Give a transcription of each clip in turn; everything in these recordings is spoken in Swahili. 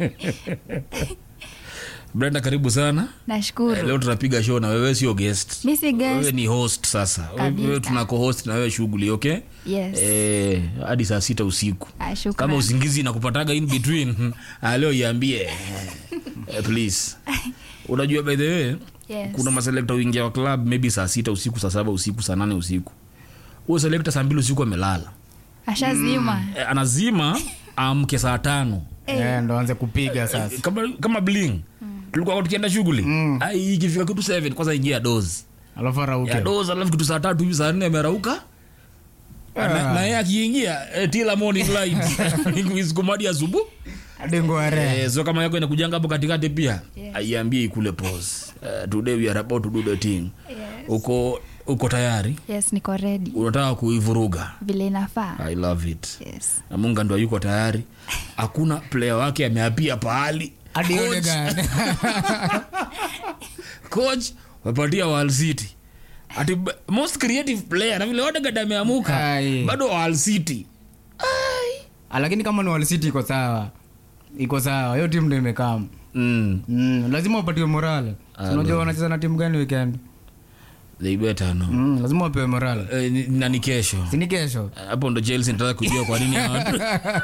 brenda karibu sana nashukuru Eh, leo tunapiga show na wewe sio guest mi si guest. wewe ni host sasa Kabisa. wewe tuna co-host na wewe shughuli okay yes eh, hadi saa sita usiku Ah, kama shukrani. usingizi nakupataga in between ah, leo iambie eh, please unajua by the way Yes. kuna maselekta uingia wa club maybe saa sita usiku saa saba usiku saa nane usiku huyo selekta saa mbili usiku amelala ashazima eh, anazima amke saa tano Eh, ndo anze kupiga sasa kama, kama bling tulikuwa tukienda shughuli Ai, ikifika kitu 7 kwanza ingia dozi alafu arauke ya dozi alafu kitu saa tatu hivi saa nne amerauka na na yeye akiingia eh, tila morning light isikumadi asubuhi hadi ngware Eh, so kama yako inakujanga hapo katikati pia Yes. aiambie ikule pause uh, today we are about to do the thing uko uko tayari yes niko ready unataka kuivuruga vile inafaa i love it yes na munga ndo yuko tayari hakuna player wake ameapia pahali hadi Coach- Odegaard. coach wapatia Wall City ati b- most creative player na vile Odegaard ameamuka Ai. bado Wall City Ah, lakini kama ni Wall City iko sawa iko sawa hiyo timu ndo imekam mm. mm, lazima wapatiwe morale Ah, unajua wanacheza na timu gani weekend they better no mm, lazima wapewe morale eh, ni- na ni kesho sini kesho hapo ndo chelsea nataka kujua kwa nini hawa-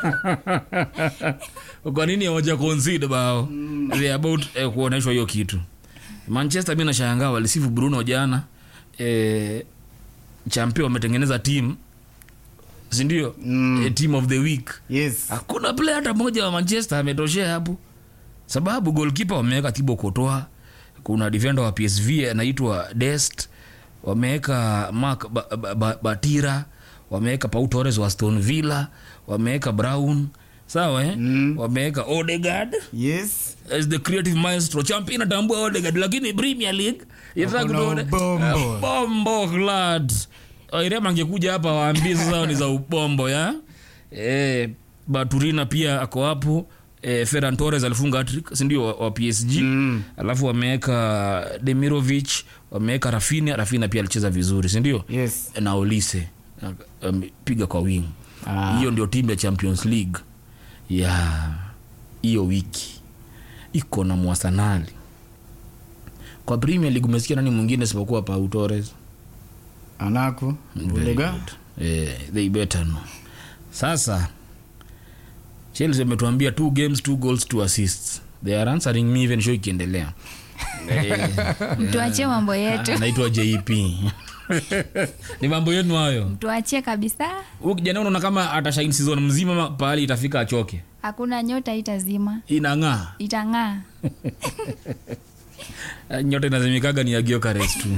kwa nini hawaja concede bao they about eh, kuonyeshwa hiyo kitu manchester mi nashangaa walisifu bruno jana eh, champion wametengeneza team sindio Mm. eh, team of the week yes hakuna player hata mmoja wa manchester ametoshea hapo sababu golkipa wameweka tibo kotoa kuna defender wa psv anaitwa dest wameweka mark ba, ba, ba, batira wameweka pau torres wa aston villa wameweka brown sawa eh? Mm. wameweka odegard yes as the creative maestro champion atambua odegard lakini premier league inataka Hakuna kutuone- ubombo. Eh, bombo glad irema angekuja hapa waambie sasa ni za ubombo ya eh, baturina pia ako hapo eh, ferran torres alifunga hattrick sindio wa, wa psg Mm. alafu wameweka demirovich wameweka rafina rafina pia alicheza vizuri sindio yes na olise piga kwa wing Ah. hiyo ndio timu ya champions league ya hiyo wiki iko na mwasanali kwa premier league umesikia nani mwingine isipokuwa pau torres anaku Very Odegaard. good. Eh, they better know. sasa chelsea ametuambia two games two goals two assists they are answering me even show ikiendelea Eh, mtuachie mambo yetu anaitwa jp ni mambo yenu hayo mtuachie kabisa huyu kijana unaona kama atashaini season mzima ma- pahali itafika achoke hakuna nyota itazima inang'aa itang'aa nyota inazimikaga ni agiokares tu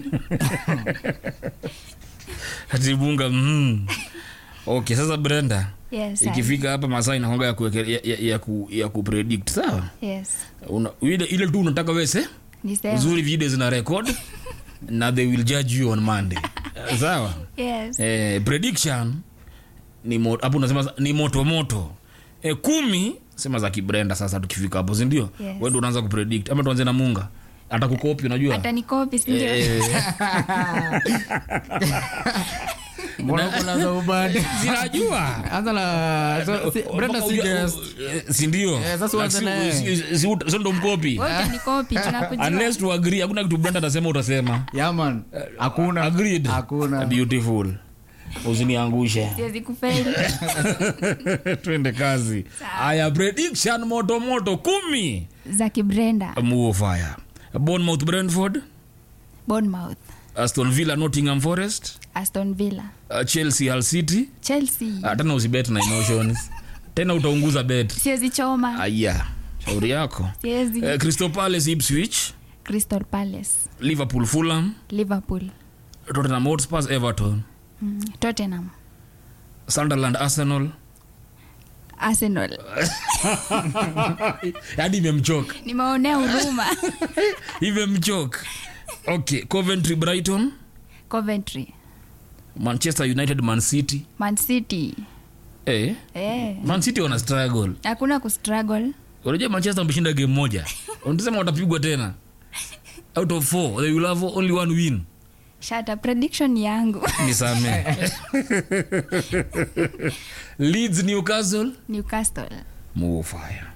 atibunga mm. okay sasa brenda yes, ikifika hapa masaa inakonga ya, kuweke- ya, ya, ya, ku, ya kupredict sawa yes. Una, ile, ile tu unataka wese Nisema. uzuri video zina record na they will judge you on monday Eh, sawa Yes. eh, prediction ni mo- hapo unasema ni moto moto eh, kumi sema za kibrenda sasa tukifika hapo sindio Yes. wendo unaanza kupredict ama tuanze na munga hata kukopi unajua hata nikopi sindio Eh, mbona kuna za ubadi zinajua anza na so, si, Brenda si guest sindio Eh, sasa uanze na yeye. so ndo mkopi Wewe utanikopi tunakujua unless tu agree hakuna kitu brenda atasema utasema yaman hakuna agreed hakuna beautiful usiniangushe siwezi kufeli twende kazi aya prediction moto moto kumi za kibrenda muo fire bournemouth brentford bournemouth aston villa nottingham forest aston villa uh, chelsea hull city chelsea uh, tena usibet na emotions tena utaunguza bet siwezi choma aya shauri yako siwezi uh, crystal palace ipswich crystal palace liverpool fulham liverpool tottenham hotspurs everton mm. tottenham sunderland arsenal arsenal hadi imemchoka nimeonea huruma imemchoka okay coventry brighton coventry manchester united man city man city eh, eh. man city wana struggle hakuna kustruggle unajua manchester wameshinda game moja unasema watapigwa tena out of four they will have only one win shata prediction yangu nisame leeds newcastle newcastle move fire